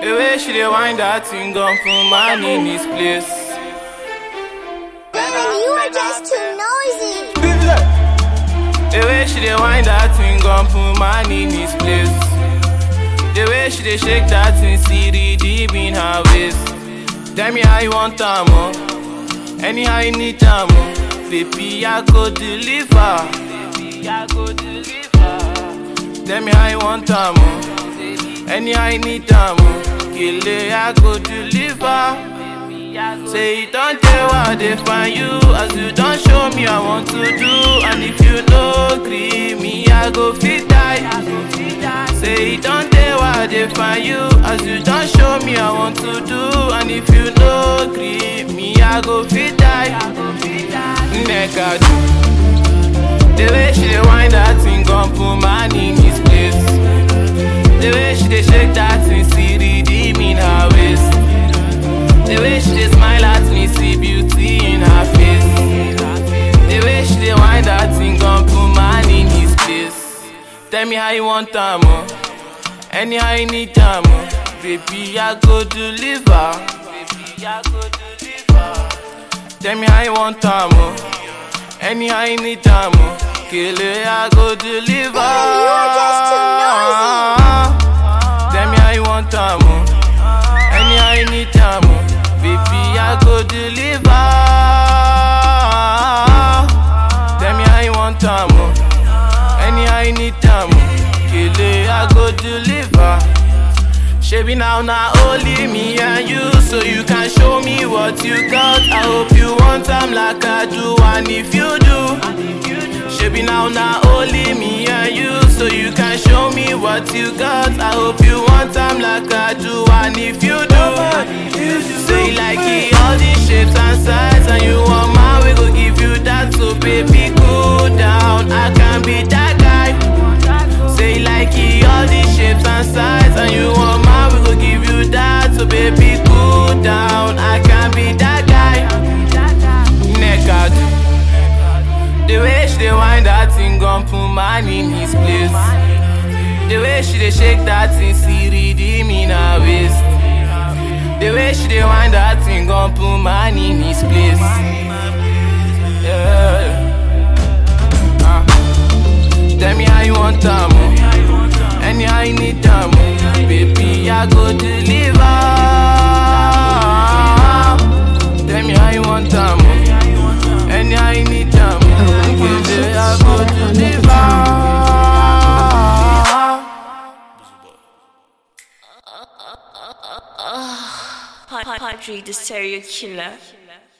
The way she dey wind that thing gon' put man in his place. Baby, you are just too noisy. The way she dey wind that thing gon' put man in his place. The way she dey shake that thing, see the deep in her waist. Tell me how you want time, oh. Anyhow you need time, oh. Baby, I go deliver. Baby, I go deliver. Tell me how you want time, oh. Anyhow you need time, oh. Kele, I go deliver. Say you don't tell what they find you As you don't show me I want to do And if you no agree me I go fit die Say you don't tell what they find you As you don't show me I want to do And if you no agree me I go fit die Nigga do The way she dey wind that thing gon' put man in his place The way she dey shake that thing see the deep in her waist the way she dey smile at me, see beauty in her face. The way she dey wind that thing, gon' put man in his place. Tell me how you want time, oh. Anyhow you need time, oh. Baby, I go deliver. Baby, I go deliver. Tell me how you want time, oh. Anyhow you need time, oh. Kele, I go deliver. Baby, you are just too Tell me how you want time, oh. Anyhow you need time, oh. Baby, I go deliver. Tell me how you want time, oh. Anyhow you need time, oh. Kele, I go deliver. Shebi now, now only me and you, so you can show me what you got. I hope you want time like I do, and if you do, Shebi now, now only me and you, so you can show me what you got. I hope you want time like I do, and if you do, say you like it, all these shapes and sizes, and you want my, we go give you that. So baby, cool down, I can be that guy. Say you like it, all these shapes and sizes, and you want my, we go give you that. So baby, cool down, I can be that guy. Naked. The way she dey wind that thing gon' put man in his place. The way she dey shake that thing, see redeem in her waist. The way she dey wind that thing gon' put man in his place. Yeah. Ah. Tell me how you want time, oh. Anyhow you need time, oh. Baby, I go deliver. Tell me how you want time, oh. Anyhow you need time, oh. Baby, I go deliver. Padre the serial killer.